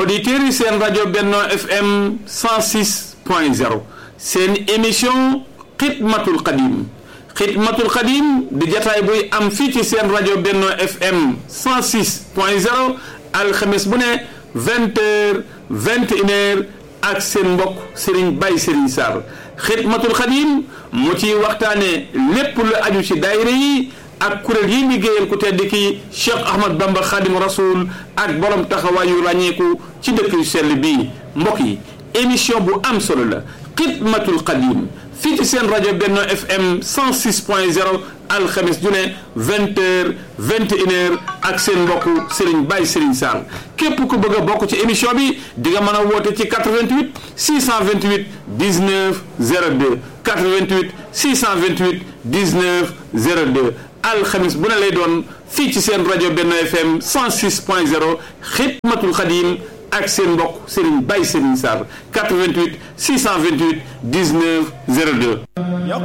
auditeurs yi seen rajo Benno FM 106 point 0 seen émission xidmatul xadim xidmatul xadim di jataay buy am fii ci seen rajo Benno FM 106 point 0 alxames bu ne vingt heures vingt et une heures ak seen mbokk Serigne Baye Serigne Sarr xidmatul xadim mu ciy waxtaane lépp lu aju ci daayira yi ak kuréel yi liggéeyal ku tedd ki Cheikh Ahmad Bamba Khadim Rasoul ak borom taxawaayu ràññeeku ci dëkk yu sell bii mbokk yi émission bu am solo la xidmatul xadim fii ci seen rajo Benno FM 106 point 0 alxames ju ne vingt heures vingt et une heures ak seen mbokk Serigne Baye Serigne Sarr képp ku bëgg a bokk ci émission bi di nga mën a woote ci 88 628 19 02 88 628 19 02 alxames bu ne lay doon fii ci seen rajo Benno FM 106 point 0 xidmatul xadim ak seen mbokk Serigne Baye Serigne Sarr 88 628 19 02